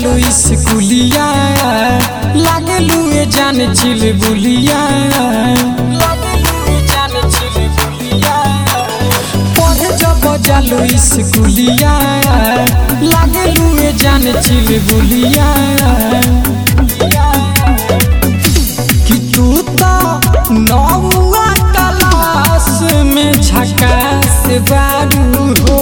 जालू स्कूलिया लागलू ए जान चिल बुलिया लागलू ए जान चिल बुलिया पढ़े जब जालू स्कूलिया लागलू ए जान चिल बुलिया कि तू तो नौवा क्लास में झकास बारू हो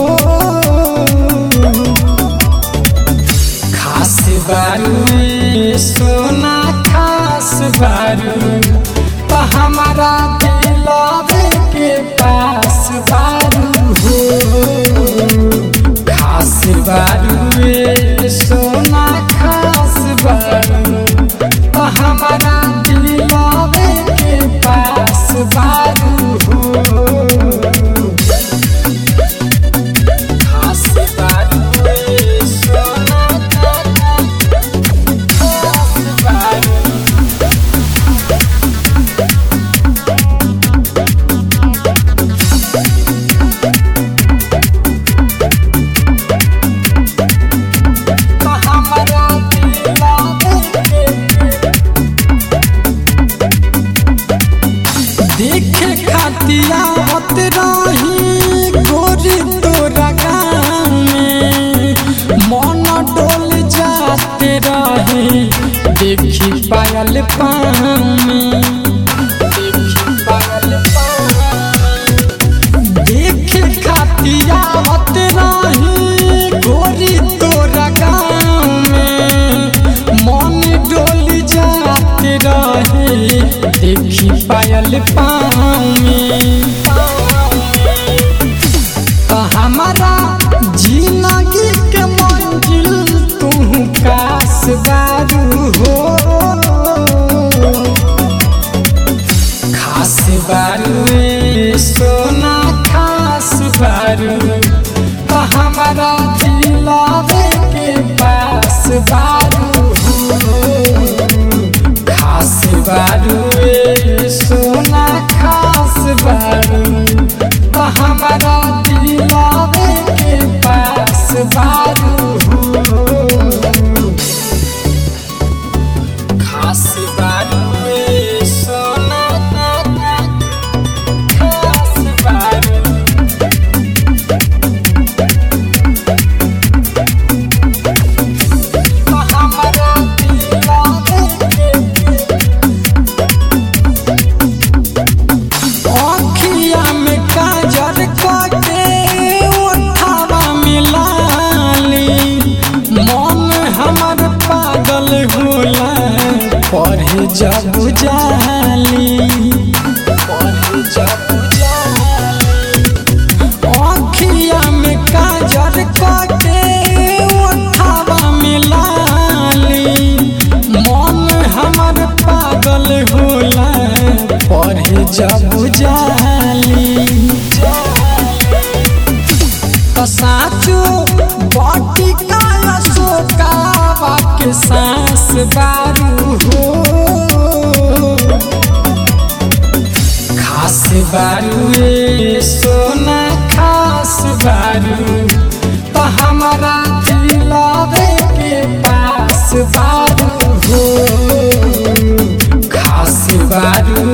खास बारू रे सोना खास बारू तो हमारा दिलावे के पास बारू हो खास बारू रे सोना खास बारू तो हमारा दिलावे के पास बारू हो खास बारू रे सोना खास बारू तो हमारा दिलावे के देखे खातिया हत रही गोरी तोरा गाँव में मन डोल जाते रहे देखी पायल पाँव में देखी पायल पाँव में। देखे खातिया हत रही गोरी तोरा गाँव में मन डोल जाते रहे देखी पायल पाँव में तो हमारा जिंदगी के मंजिल तू कास बारू हो खास बारू रे सोना खास बारू तो हमारा दिलावे के पास बारू हो खास बारू रे सोना खास बारू तो हमारा दिलावे के पास बारू हो खास बारू रे सोना खास बारू तो हमारा दिलावे के अखिया में काजर कटे उठावा मिलाली मन हमर पागल होला पढ़े जब जाली पढ़े जब जाली अखिया में काजर कटे उठावा मिलाली मन हमर पागल होला पढ़े जब जाली तो साचो बटी काया सोकावा के सांस बारू हो खास बारू रे सोना खास बारू तो हमारा दिलावे के पास बारू हो खास बारू